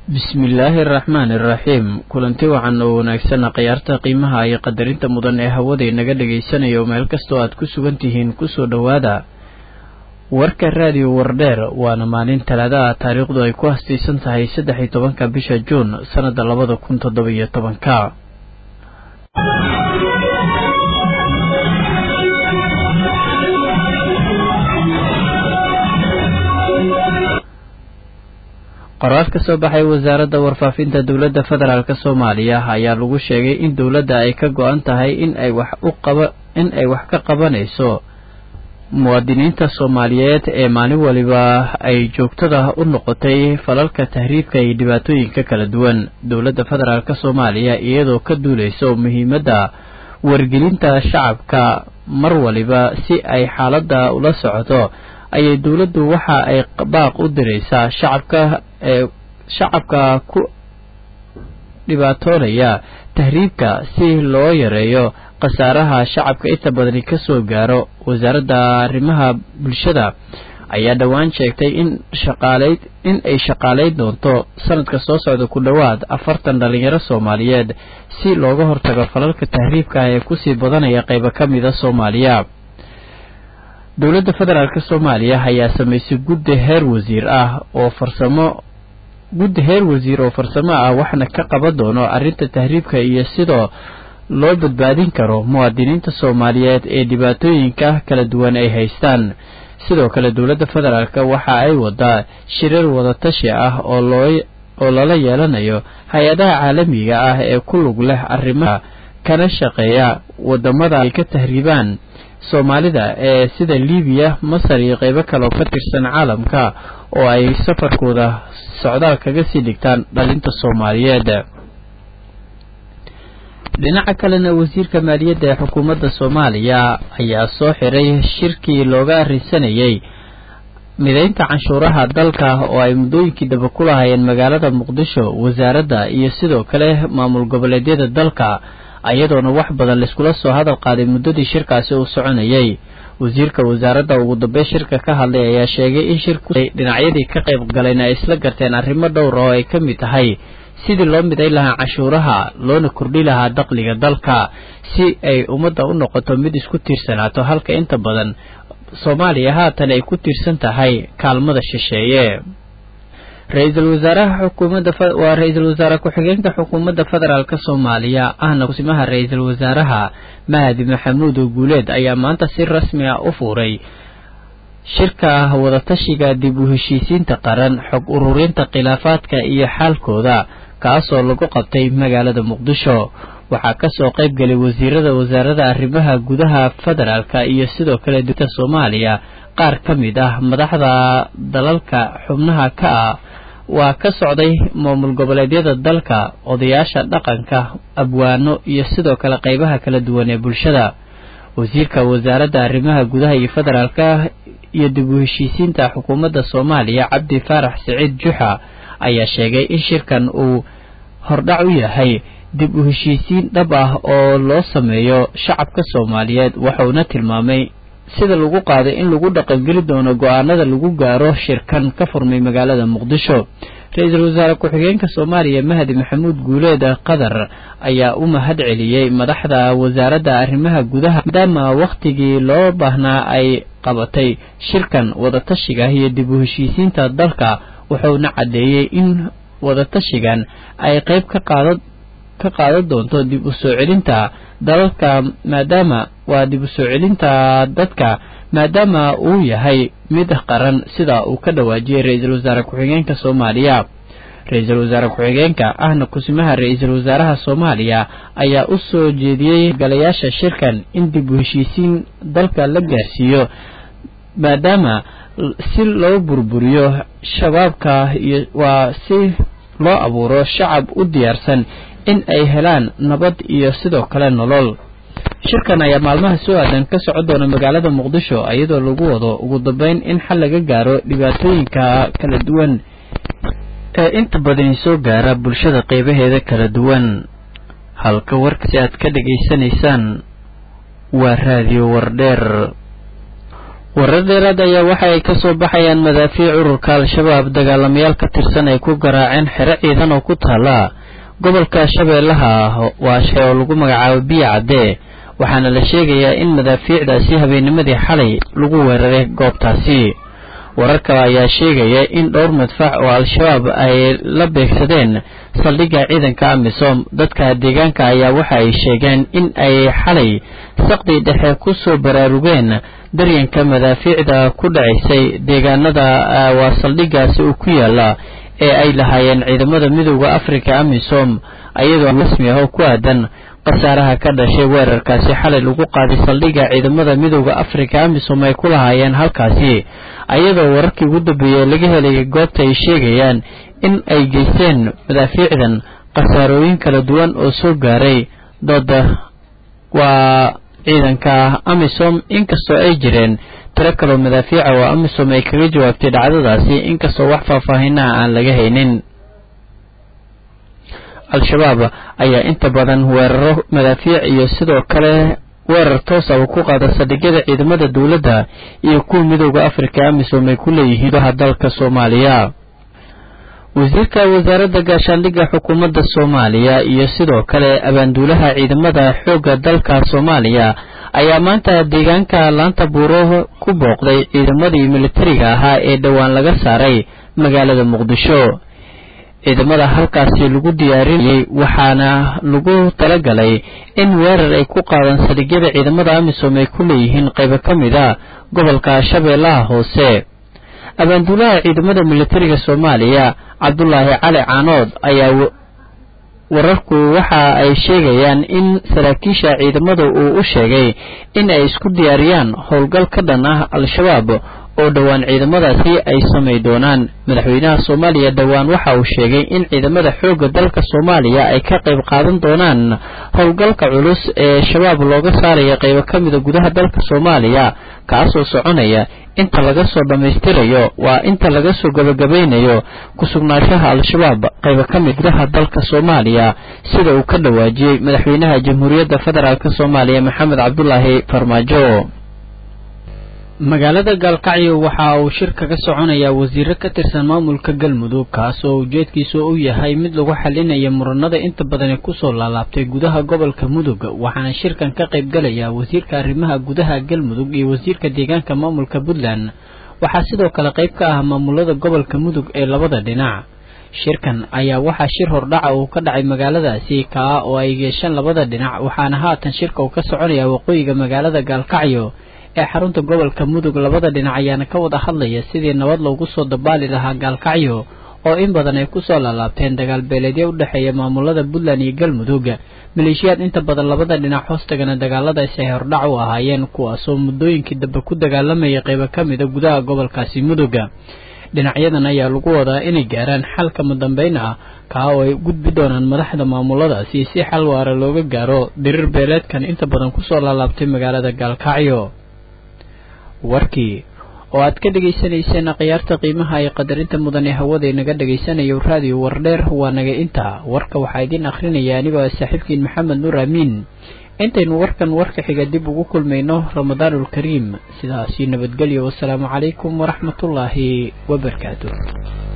bismillaahi araxmaani iraxiim kulanti wacan oo wanaagsan khiyaarta qiimaha iyo qadarinta mudan ee hawada inaga dhagaysanayo meel kastoo aad ku sugan tihiin kusoo dhowaada warka raadiyo wardheer waana maalin talaada ah taariikhdu ay ku hastaysan tahay saddex iyo tobanka bisha juun sannada labada kun toddoba iyo tobanka qoraal ka soo baxay wasaaradda warfaafinta dowladda federaalk soomaaliya ayaa lagu sheegay in dowladda ay ka go-an tahay in ay wax u qaba in ay wax ka qabanayso muwaadiniinta soomaaliyeed ee maalin waliba ay joogtada u noqotay falalka tahriibka iyo dhibaatooyinka kala duwan dowladda federaalk soomaaliya iyadoo ka duuleyso muhiimadda wargelinta shacabka mar waliba si ay xaaladda ula socoto ayay dowladdu waxa ay baaq u diraysaa shacabka ee shacabka ku dhibaatoonaya tahriibka si loo yareeyo khasaaraha shacabka inta badani ka soo gaaro wasaaradda arrimaha bulshada ayaa dhowaan sheegtay in shaqaaleyd in ay shaqaalayn doonto sanadka soo socda ku dhowaad afartan dhalinyaro soomaaliyeed si looga hortago falalka tahriibka ee kusii badanaya qaybo ka mida soomaaliya dowladda federaalk soomaaliya ayaa samaysay guddi heer wasiir ah oo farsamo guddi heer wasiir oo farsamo ah waxna ka qaban doono arrinta tahriibka iyo sidoo loo badbaadin karo muwaadiniinta soomaaliyeed ee dhibaatooyinka kala duwan ay haystaan sidoo kale dowladda federaalk waxa ay wadaa shirar wadatashi ah oo loo oo lala yeelanayo hay-adaha caalamiga ah ee ku lug leh arrimaha kana shaqeeya wadamada ay ka tahriibaan soomaalida ee sida libiya masar iyo qeybo kaleoo ka tirsan caalamka oo ay safarkooda socdaal kaga sii dhigtaan dhalinta soomaaliyeed dhinaca kalena wasiirka maaliyadda ee xukuumadda soomaaliya ayaa soo xiray shirkii looga arrinsanayay mideynta canshuuraha dalka oo ay muddooyinkii daba ku lahaayeen magaalada muqdisho wasaaradda iyo sidoo kale maamul goboleedyada dalka ayadoona wax badan laiskula soo hadal qaaday muddadii shirkaasi uu soconayay wasiirka wasaaradda ugu dambeyn shirka ka hadlay ayaa sheegay in shirku dhinacyadii ka qayb galayna ay isla garteen arrimo dhowra oo ay ka mid tahay sidii loo midayn lahaa canshuuraha loona kordhi lahaa daqliga dalka si ay ummadda u noqoto mid isku tiirsanaato halka inta badan soomaaliya haatan ay ku tiirsan tahay kaalmada shisheeye ra-iisul wasaaraha xukuumadda waa ra-iisul wasaare ku-xigeenka xukuumadda federaalk soomaaliya ahna kusimaha ra-iisul wasaaraha mahadi maxamuud guuleed ayaa maanta si rasmi ah u fuuray shirka wadatashiga dib u heshiisiinta qaran xog ururinta khilaafaadka iyo xaalkooda kaasoo lagu qabtay magaalada muqdisho waxaa kasoo qayb galay wasiirada wasaarada arrimaha gudaha federaalk iyo sidoo kale dowladda soomaaliya qaar ka mid ah madaxda dalalka xubnaha ka ah waa ka socday maamul goboleedyada dalka odayaasha dhaqanka abwaano iyo sidoo kale qaybaha kala duwan ee bulshada wasiirka wasaaradda arrimaha gudaha iyo federaalka iyo dib u heshiisiinta xukuumadda soomaaliya cabdi faarax siciid juxa ayaa sheegay in shirkan uu hordhac u yahay dib u heshiisiin dhab ah oo loo sameeyo shacabka soomaaliyeed wuxuuna tilmaamay sida lagu qaaday in lagu dhaqangeli doono go-aanada lagu gaaro shirkan ka furmay magaalada muqdisho ra-iisul wasaare ku-xigeenka soomaaliya mahdi maxamuud guuleed qadar ayaa u mahad celiyey madaxda wasaaradda arrimaha gudaha maadaama wakhtigii loo baahnaa ay qabatay shirkan wadatashiga iyo dib u heshiisiinta dalka wuxuuna caddeeyey in wadatashigan ay qayb ka qaada ka qaadan doonto dib u soo celinta dalalka maadaama waa dib u soo celinta dadka maadaama uu yahay mid qaran sida uu ka dhawaajiyey ra-iisul wasaare ku-xigeenka soomaaliya ra-iisul wasaare ku-xigeenka ahna kusimaha ra-iisul wasaaraha soomaaliya ayaa u soo jeediyey galayaasha shirkan in dib u heshiisiin dalka la gaarsiiyo maadaama si loo burburiyo shabaabka iyo waa si loo abuuro shacab u diyaarsan in ay helaan nabad iyo sidoo kale nolol shirkan ayaa maalmaha soo aadan ka socon doona magaalada muqdisho iyadoo lagu wado ugu dambeyn in xal laga gaaro dhibaatooyinka kala duwan ee inta badani soo gaara bulshada qeybaheeda kala duwan halka warkasi aad ka dhegaysanaysaan waa raadiyo wardheer warar dheeraad ayaa waxa ay ka soo baxayaan madaafiic ururka al-shabaab dagaalamayaal ka tirsan ay ku garaaceen xero ciidan oo ku taala gobolka shabeellaha waashe oo lagu magacaabo biyo cadde waxaana la sheegayaa in madaafiicdaasi habeennimadii xalay lagu weeraray goobtaasi warar kale ayaa sheegaya in dhowr madfac oo al-shabaab ay la beegsadeen saldhigga ciidanka amisom dadka deegaanka ayaa waxa ay sheegeen in ay xalay saqdii dhexe ku soo baraarugeen daryanka madaafiicda ku dhacaysay deegaanada waa saldhiggaasi uu ku yaala ee ay lahaayeen ciidamada midooda afrika amisom ayadoo rasmi ah oo ku aadan khasaaraha ka dhashay weerarkaasi xalay lagu qaaday saldhigga ciidamada midooda afrika amisom ay ku lahaayeen halkaasi ayadoo wararkii ugu dambeeyey laga helayay goobta ay sheegayaan in ay geysteen madaafiicdan khasaarooyin kala duwan oo soo gaaray dooda waa ciidanka amisom inkastoo ay jireen tiro kaloo madaafiica oo amisom ay kaga jawaabtay dhacdadaasi inkastoo wax faahfaahinaha aan laga haynin al-shabaab ayaa inta badan weeraro madaafiic iyo sidoo kale weerar toosaba ku qaada saldhigyada ciidamada dowladda iyo kuwa midooda afrika amisom ay ku leeyihiin gudaha dalka soomaaliya wasiirka wasaaradda gaashaandhigga xukuumadda soomaaliya iyo sidoo kale abaanduulaha ciidamada xoogga dalka soomaaliya ayaa maanta deegaanka laanta buuro ku booqday ciidamadii militariga ahaa ee dhowaan laga saaray magaalada muqdisho ciidamada halkaasi lagu diyaarinayay waxaana lagu talagalay in weerar ay ku qaadaan saldhigyada ciidamada amisom ay ku leeyihiin qaybo ka mid a gobolka shabeellaha hoose abaanduulaha ciidamada militariga soomaaliya cabdulaahi cali caanood ayaa wararku waxa ay sheegayaan in saraakiisha ciidamada uu u sheegay in ay isku diyaariyaan howlgal ka dhan ah al-shabaab oo dhowaan ciidamadaasi ay samay doonaan madaxweynaha soomaaliya dhowaan waxa uu sheegay in ciidamada xoogga dalka soomaaliya ay ka qayb qaadan doonaan howlgalka culus ee shabaab looga saaraya qaybo ka mida gudaha dalka soomaaliya kaasoo soconaya inta laga soo dhammaystirayo waa inta laga soo gabagabaynayo ku-sugnaanshaha al-shabaab qaybo ka mid gudaha dalka soomaaliya sida uu ka dhawaajiyey madaxweynaha jamhuuriyadda federaalk soomaaliya maxamed cabdulaahi farmaajo magaalada gaalkacyo waxa uu shir kaga soconayaa wasiiro ka tirsan maamulka galmudug kaas oo ujeedkiisu u yahay mid lagu xalinaya muranada inta badani kusoo laalaabtay gudaha gobolka mudug waxaana shirkan ka qayb galaya wasiirka arrimaha gudaha galmudug iyo wasiirka deegaanka maamulka puntland waxaa sidoo kale qayb ka ah maamulada gobolka mudug ee labada dhinac shirkan ayaa waxaa shir hordhaca uu ka dhacay magaaladaasi kaa oo ay yeesheen labada dhinac waxaana haatan shirka uu ka soconaya waqooyiga magaalada gaalkacyo ee xarunta gobolka mudug labada dhinac ayaana ka wada hadlaya sidii nabad loogu soo dabaali lahaa gaalkacyo oo in badan ay kusoo laalaabteen dagaal beeleedyo u dhexeeya maamulada puntland iyo galmudug maleeshiyaad inta badan labada dhinac hoostagana dagaaladaasi ay hordhac u ahaayeen kuwaasoo muddooyinkii dambe ku dagaalamayay qaybo ka mida gudaha gobolkaasi mudug dhinacyadan ayaa lagu wadaa inay gaaraan xal kama dambeyn ah kaa oo ay gudbi doonaan madaxda maamuladaasi si xal waara looga gaaro diriir beeleedkan inta badan kusoo laalaabtay magaalada gaalkacyo warkii oo aad ka dhegaysanayseen akhyaarta qiimaha iyo qadarinta mudan ee hawada inaga dhegaysanayo raadiyo wardheer waa naga intaa warka waxaa idiin akhrinaya anigoo ah saaxiibkiin maxamed nuur amiin intaynu warkan warka xiga dib ugu kulmayno ramadaanul kariim sidaasi nabadgelyo wasalaamu calaykum waraxmatullaahi wabarakaatu